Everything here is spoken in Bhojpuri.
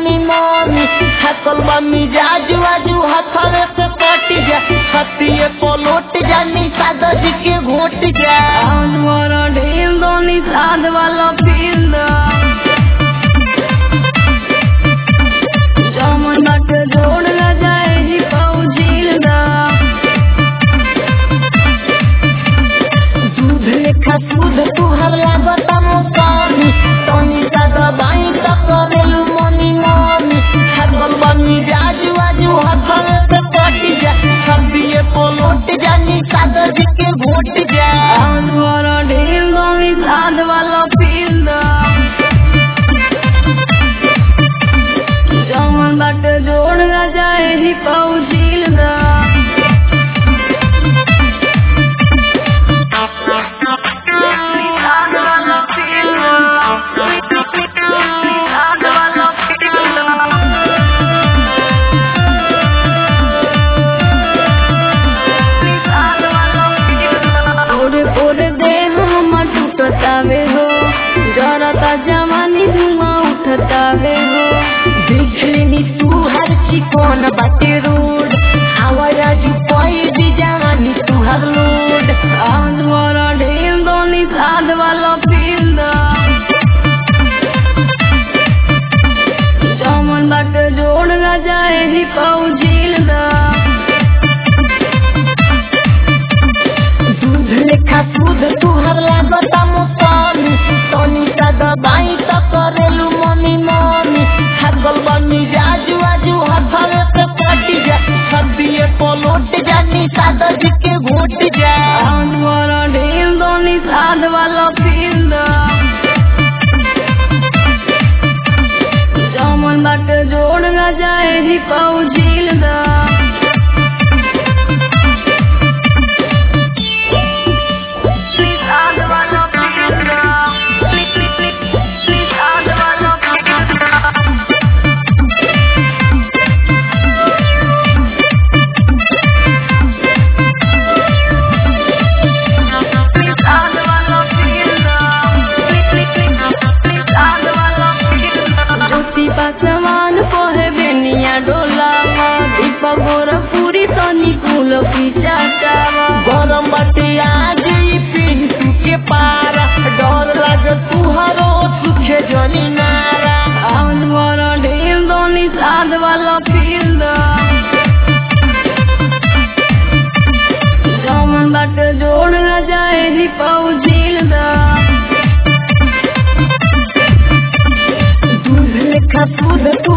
मनी मनी थकल बा मिजाज आजू हथवे से कट जा छतिए पलोट जानी सादा जी के घोट जा आज वाला ढेल दोनी साध वाला फील दा जमन बाटे जोड़ न जाए ही पाऊ झील दा दूध लेखा दूध तुहर लागत मोकानी तनी सा दबाई त करेलु मनी मनी थकल बा मिजाज आजू हथवे से कट जा छतिए पलोट जानी सादा जी के घोट जा आज वाला ढेल दोनी साध वाला फील दा जमन बाटे जोड़ न जाए ही पाऊ झील दा साध वाला फील दा साध वाला फील दा ओरे ओरे देह हमर टूटतावे हो जरता जवानी धुआं उठतावे हो देखली तू हर चिकन बाटे रोड आवाज पाई दी जवानी तू हर लोड आज वाला ढेल दोनी साध वाला फील दा जमन बाटे जोड़ न जाए ही पाऊ झील दा दूध लेखा दूध तू हर लागत मोकानी तनी सा दबाई त करेलु मनी मनी थकल बा मिजाज आजू हथवे से कट जा छबिए पलोट जानी सादा जी के घोट जा आज वाला ढेल दोनी साध वाला फील दा जमन बाटे जोड़ न जाए ही पाऊ झील दा साध वाला फील दा साध वाला फील दा साध वाला फील दा साध वाला फील दा ज्योति पासवान कोहे बेनिया डोलावा दीपक गोरखपुरी तनी कुल पिचाटावा गरम बाटे आज ई पिंटू के पारा डर लागे तुहरो सुखे जनी नारा आज वाला ढेल दोनी साध वाला फील दा जमन बाटे जोड़ न जाए ही पाऊ झील दा दूध लेखा दूध तू